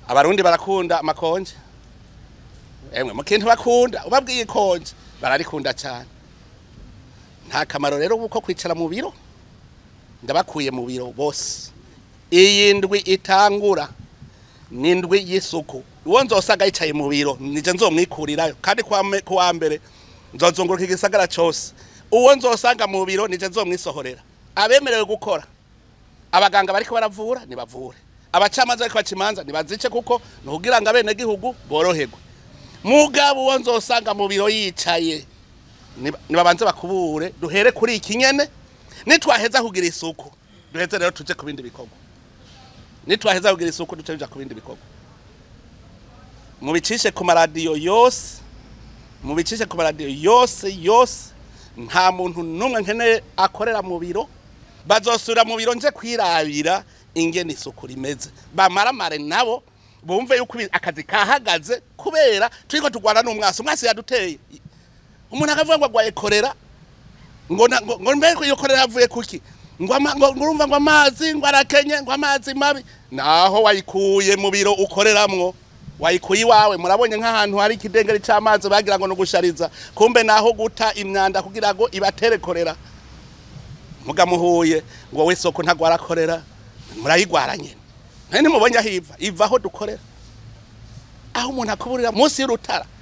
abarundi barakunda amakonje emwe mu kintu bakunda ubabwiye ikonje bararikunda cyane nta kamaro rero kuko kwicara mu biro ndabakuye mu biro bose iyi ndwi itangura ni indwi y'isuku uwo nzosanga yicaye mu biro nije nzomwikurirayo kandi kuwa me- kuwa mbere nzozunguruka igisagara cyose uwo nzosanga mu biro nije nzomwisohorera abemerewe gukora abaganga bariko baravura nibavure abacamanza bariko baca imanza nibazice kuko nukugira ngo abenegihugu boroherwe mugabo uwo nzosanga mu biro yicaye niba- nibabanze bakubure duhere kuri iki nyene nitwaheza kugira isuku duheze rero tuje ku bindi bikorwa nitwaheza kugira isuku duce tuja ku bindi bikorwa mubicishe ku maradiyo yose mubicishe ku maradiyo yose yose nta muntu n'umwe nkeneye akorera mu biro bazosubira mu biro nje kwirabira ingene isuku rimeze bamaramare nabo bumve yuko ibi- akazi kahagaze kubera turiko turwana n'umwasi umwasi yaduteye umuntu akavuga ngo agwaye korera ngo na- ngo ngo mbere iyo korera yavuye kuki ngo ama- ngo ngo urumva ngo amazi ngo arakenye ngo amazi mabi naho wayikuye mu biro ukoreramwo wayikuye iwawe murabonye nk'ahantu hari ikidengeri c'amazi bagira ngo nugushariza kumbe naho guta imyanda kugira ngo ibatere korera mugamuhuye ngo we soko ntagwara korera murayigwara nyene nari nimubonye aho iva iva aho dukorera aho umuntu akuburira munsi y'urutara